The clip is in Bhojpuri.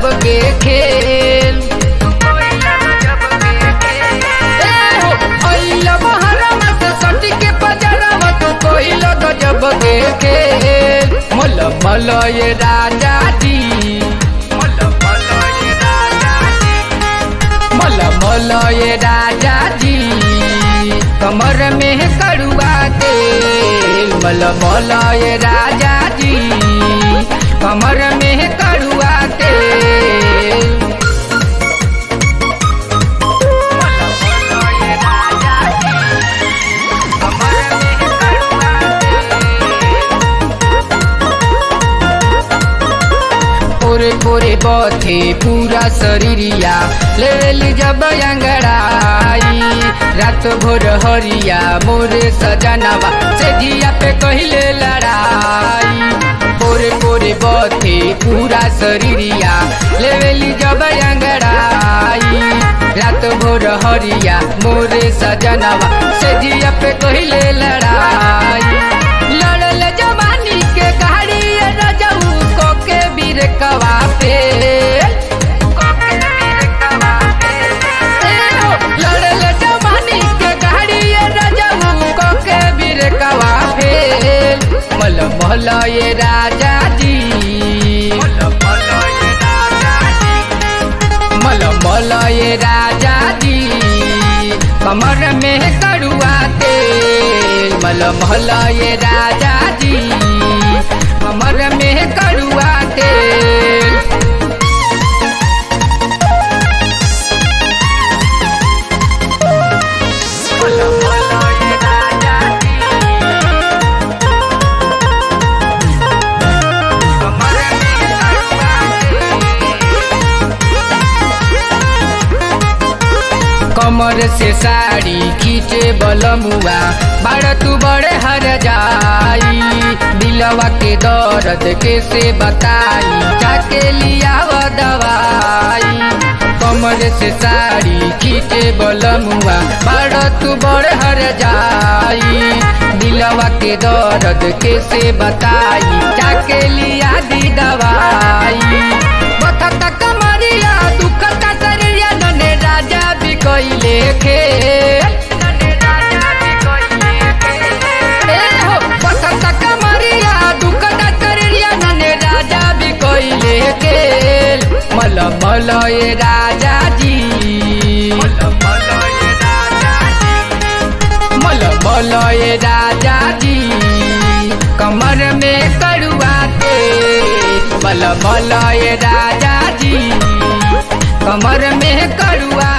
के खेल ए हो, अइला बहरवा से सटी के पजरवा तू कोइला गजब के खेल मल मल ये राजा जी मल मल ये राजा जी मल मल ये राजा जी कमर में कड़ुआ तेल मल मल ये राजा जी कमर में कड़ुआ तेल मल मल ये राजा जी, कमर में कड़ुआ तेल। पोरे पोरे बथे पूरा शरीरिया लेली जब अंगड़ाई रात भोर हरिया मोरे सजनवा से जिया पे कहिले लड़ाई पोरे पोरे बथे पूरा शरीरिया लेवेली जब अंगड़ाई रात भोर हरिया मोरे सजनवा से जिया पे कहिले लड़ाई लड़ल जवानी के गाड़ी रजऊ को के बीर कवा पे लड़ल जवानी के गाड़ी रजऊ को के बीर कवा फेल मल मल ये राजा जी मल मल ये राजा जी कमर में कड़ुआ तेल मल मल ये राजा जी कमर में कड़ुआ तेल मल मल ये राजा जी कमर में कड़ुआ तेल कमर से साड़ी खींचे बलमुआ बाड़ तू बड़े हर जाई दिलवा के दर्द कैसे बताई जाके लिया वो दवाई कमर से साड़ी खींचे बलमुआ बाड़ तू बड़े हर जाई दिलवा के दर्द कैसे बताई जाके लिया दी दवाई बथता कमरिया दुखता शरीरिया नने राजा भी कइले खेल ए हो, बथता कमरिया दुखता शरीरिया नने राजा भी कइले खेल मल मल ये राजा जी मल मल ये राजा जी कमर में कड़ुआ तेल मल मल ये राजा जी कमर में कड़ुआ